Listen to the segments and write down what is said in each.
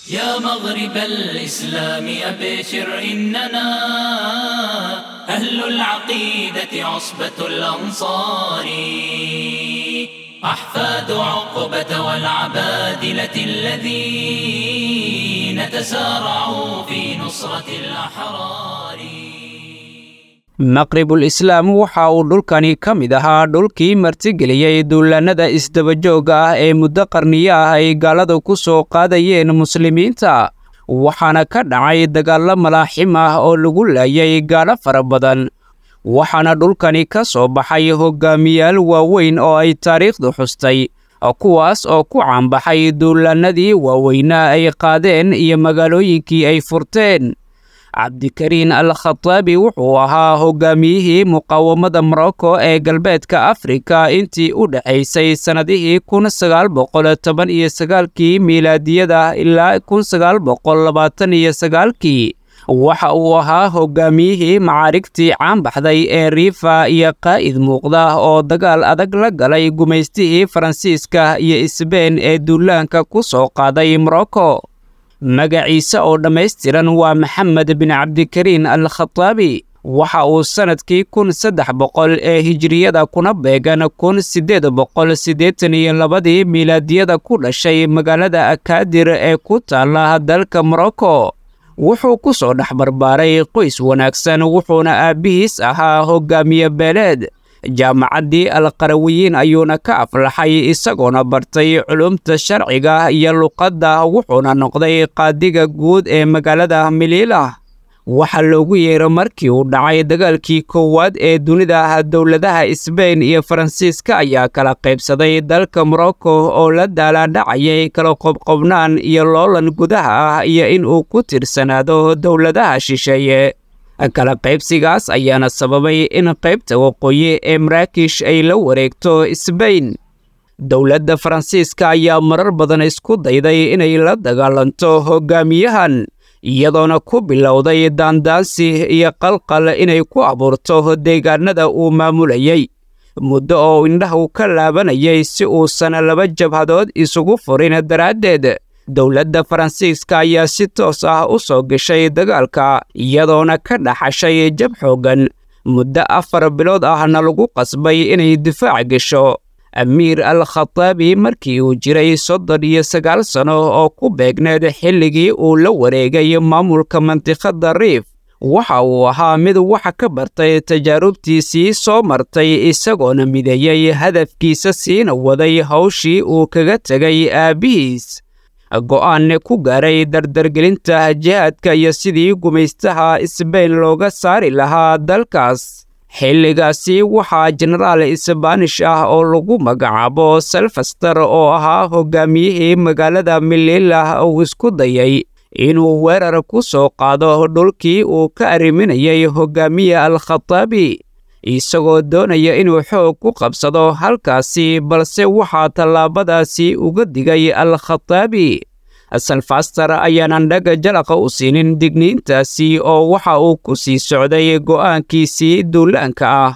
يا مغرب الإسلام أبشر إننا أهل العقيدة عصبة الأنصار أحفاد عقبة والعبادلة الذين تسارعوا في نصرة الأحرار maqribul islaam waxa uu dhulkani ka mid ahaa dhulkii martigeliyey duulaannada isdabajooga ah ee muddo qarniyo ah ay gaaladu ku soo qaadayeen muslimiinta waxaana ka dhacay dagaallo malaaxim ah oo lagu laayay gaalo fara badan waxaana dhulkani ka soo baxay hoggaamiyaal waaweyn oo ay taariikhdu xustay kuwaas oo ku caanbaxay duulaannadii waaweynaa ay qaadeen iyo magaalooyinkii ay furteen cabdikariin al khataabi wuxuu ahaa hoggaamiyihii muqaawamada morocco ee galbeedka afrika intii u dhexaysay sannadihii kun sagaal boqol toban iyo sagaalkii miilaadiyada ilaa kun sagaal boqol labaatan iyo sagaalkii waxa uu ahaa hoggaamiyihii macaarigtii caanbaxday ee riifa iyo qaa'id muuqda oo dagaal adag la galay gumaystihii faransiiska iyo isbeen ee duulaanka ku soo qaaday morocco magaciise oo dhammaystiran waa maxamed bin cabdikariin al khataabi waxa uu sannadkii kun saddex boqol ee hijiriyada kuna beegan kun siddeed boqol siddeetan iyo labadii miilaadiyada ku dhashay magaalada akaadir ee ku taalla dalka morocco wuxuu ku soo dhex barbaaray qoys wanaagsan wuxuuna aabbihiis ahaa hoggaamiye beeleed jaamacaddii alqarawiyiin ayuuna ka aflaxay isagoona bartay culumta sharciga iyo luqadda wuxuuna noqday qaadiga guud ee magaalada miliila waxaa loogu yeero markii uu dhacay dagaalkii koowaad ee dunida dowladaha isbeyn iyo faransiiska ayaa kala qaybsaday dalka morocco oo la daalaadhacayay kala qobqobnaan iyo loolan gudaha ah iyo in uu ku tirsanaado dowladaha shisheeye kala qaybsigaas ayaana sababay in qaybta waqooyi ee maraakish ay la wareegto isbeyn dowladda faransiiska ayaa marar badan isku dayday inay la dagaalanto hoggaamiyahan iyadoona ku bilowday daandaansi iyo qalqal inay ku abuurto deegaanada uu maamulayay muddo oo indhahu ka laabanayay si uusan laba jabhadood isugu furin daraaddeed dowladda faransiiska ayaa si toos ah u soo gashay dagaalka iyadoona ka dhaxashay jab xooggan muddo afar bilood ahna lagu qasbay inay difaac gasho amiir al khataabi markii uu jiray soddon iyo sagaal sano oo ku beegneed xilligii uu la wareegay maamulka mantiqadda riif waxa uu ahaa mid waxa ka bartay tajaarubtiisii soo martay isagoona mideeyey hadafkiisa siina waday hawshii uu kaga tegay aabbihiis go'aanne ku gaaray dardargelinta jihaadka iyo sidii gumaystaha isbeyn looga saari lahaa dalkaas xilligaasi waxaa jenaraal isbaanish ah oo lagu magacaabo selfaster oo ahaa hoggaamiyihii magaalada mililah uu isku dayay inuu weerar ku soo qaado dhulkii uu ka arriminayay hoggaamiye al khataabi isagoo doonaya inuu xoog ku qabsado halkaasi balse waxaa tallaabadaasi uga digay al khataabi salfaster ayaanan dhaga jalaqa u siinin digniintaasi oo waxa uu ku sii socday go'aankiisii duulaanka ah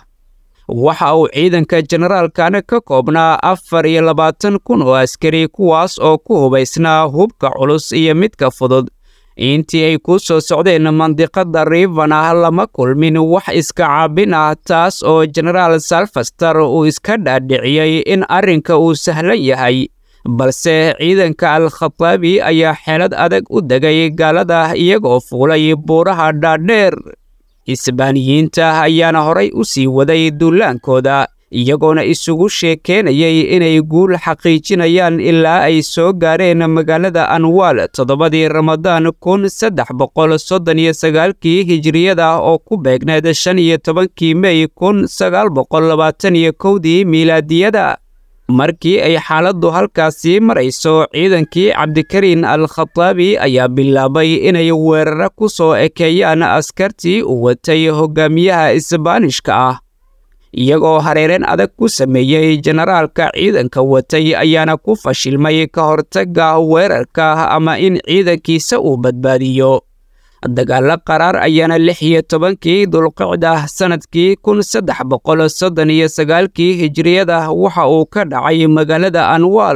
waxa uu ciidanka generaalkan ka koobnaa afar iyo labaatan kun oo askari kuwaas oo ku hubaysnaa hubka culus iyo midka fudud intii ay ku soo socdeen mandiqada rivana lama kulmin wax iska caabin ah taas oo genaraal salfaster uu iska dhaadhiciyey in arrinka uu sahlan yahay balse ciidanka al khataabi ayaa xeelad adag u degay gaalada iyagoo fuulay buuraha dhaadheer isbaaniyiinta ayaana horay u sii waday duulaankooda iyagoona isugu sheekeenayay inay guul xaqiijinayaan ilaa ay soo gaareen magaalada anwaal toddobadii ramadaan kun saddex boqol soddon iyo sagaalkii hijiriyada oo ku beegneed shan iyo tobankii mey kun sagaal boqol labaatan iyo kowdii miilaadiyada markii ay xaaladdu halkaasii marayso ciidankii cabdikariin al khataabi ayaa bilaabay inay weeraro ku soo ekeeyaan askartii u watay hoggaamiyaha isbaanishka ah iyagoo hareereen adag ku sameeyey jenaraalka ciidanka watay ayaana ku fashilmay ka hortagga weerarka ama in ciidankiisa uu badbaadiyo dagaallo qaraar ayaana lix iyo tobankii dulqicda sannadkii kun saddex boqol soddon iyo sagaalkii hijiriyada waxa uu ka dhacay magaalada anwaal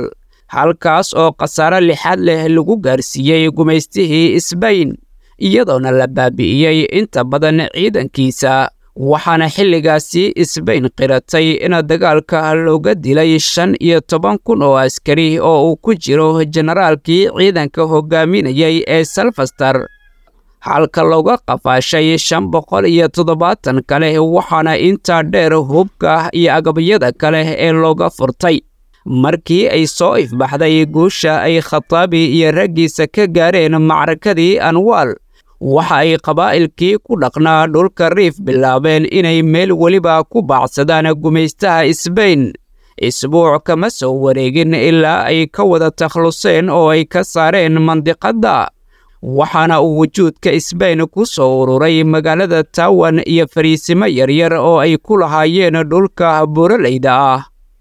halkaas oo khasaare lixaad leh lagu gaarsiiyey gumaystihii sbain iyadoona la baabi'iyey inta badan ciidankiisa waxaana xilligaasi sbain qiratay in dagaalka looga dilay shan iyo toban kun oo askari oo uu ku jiro generaalkii ciidanka hogaaminayay ee salfastar halka looga qafaashay shan boqol iyo toddobaatan kale waxaana intaa dheer hubka iyo agabyada kale ee looga furtay markii ay soo ifbaxday guusha ay khataabi iyo raggiisa ka gaareen macrakadii anwaal waxa ay qabaa'ilkii ku dhaqnaa dhulka riif bilaabeen inay meel weliba ku baacsadaan gumaystaha sbain isbuuc kama soo wareegin ilaa ay ka wada takhluseen oo ay ka saareen mandiqadda waxaana uu wujuudka sbain ku soo ururay magaalada tawan iyo fariisimo yaryar oo ay ku lahaayeen dhulka buuraleyda ah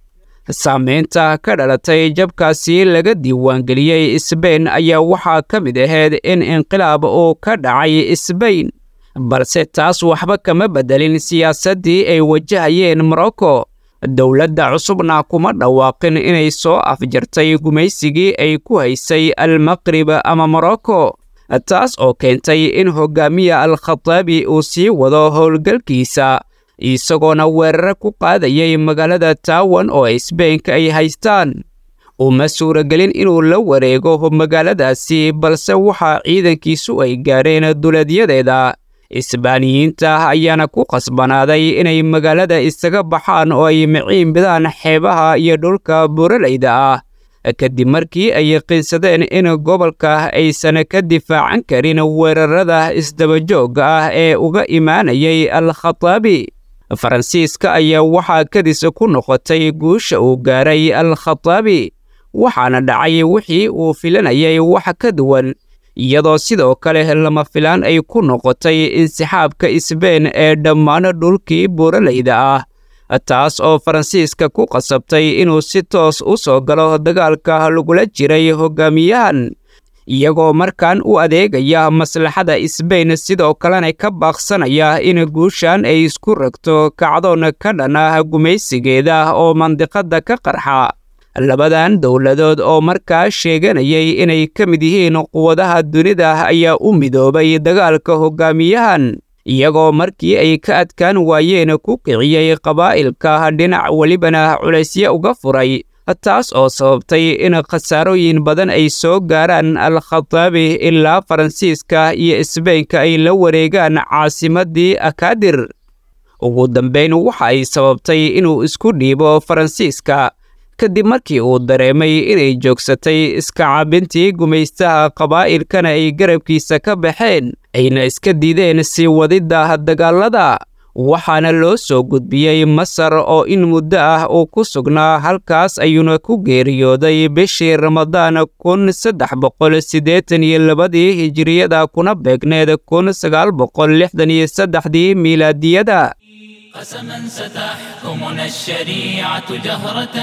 saamaynta ka dhalatay jabkaasi laga diiwaangeliyey sbain ayaa waxaa ka mid ahayd in inqilaab uu ka dhacay sbain balse taas waxba kama beddelin siyaasaddii ay wajahayeen morocco dowladda cusubna kuma dhawaaqin inay soo afjartay gumaysigii ay ku haysay almaqrib ama morocco taas oo keentay in hogaamiya al-khataabi uu sii wado howlgalkiisa isagoona weerare ku qaadayay magaalada tawan oo sbainka ay haystaan uma suuragelin inuu la wareego magaaladaasi balse waxaa ciidankiisu ay gaareen duleedyadeeda isbaaniyiinta ayaana ku qasbanaaday inay magaalada isaga baxaan oo ay miciin bidaan xeebaha iyo dhulka buuraleyda ah kadib markii ay yaqiinsadeen in gobolka aysan ka difaacan karin weerarada isdabajoogga ah ee uga imaanayay al-khataabi faransiiska ayaa waxaa kadis ku noqotay guusha uu gaaray al-khataabi waxaana dhacay wixii uu filanayay wax ka duwan iyadoo sidoo kale lama filaan ay ku noqotay insixaabka sbain ee dhammaan dhulkii buuraleyda ah taas oo faransiiska ku qasabtay inuu si toos u soo galo dagaalka lagula jiray hogaamiyahan iyagoo markan u adeegaya maslaxada sbain sidoo kalena ka baaqsanaya in guushan ay isku ragto kacdoon ka dhan ah gumaysigeeda oo mandiqadda ka qarxa labadan dowladood oo markaa sheeganayay inay ka mid yihiin quwadaha dunida ayaa u midoobay dagaalka hogaamiyahan iyagoo markii ay ka adkaan waayeen ku kiciyey qabaa'ilka dhinac welibana culaysyo uga furay taas oo sababtay in khasaarooyin badan ay soo gaaraan al-khataabi ilaa faransiiska iyo sbainka ay la wareegaan caasimaddii akaadir ugu dambayn waxa ay sababtay inuu isku dhiibo faransiiska kadib markii uu dareemay inay joogsatay iska caabintii gumaystaha qabaa'ilkana ay garabkiisa ka baxeen ayna iska diideen sii wadidda dagaalada waxaana loo soo gudbiyey masar oo in muddo ah uu ku sugnaa halkaas ayuuna ku geeriyooday bishii ramadaan kun saddex boqol siddeetan iyo labadii hijiriyada kuna beegneed kun sagaal boqol lixdan iyo saddexdii miilaadiyada قسما ستحكمنا الشريعة جهرة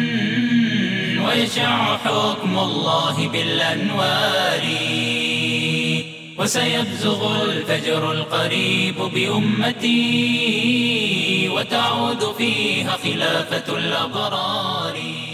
ويشع حكم الله بالأنوار وسيبزغ الفجر القريب بأمتي وتعود فيها خلافة الأبرار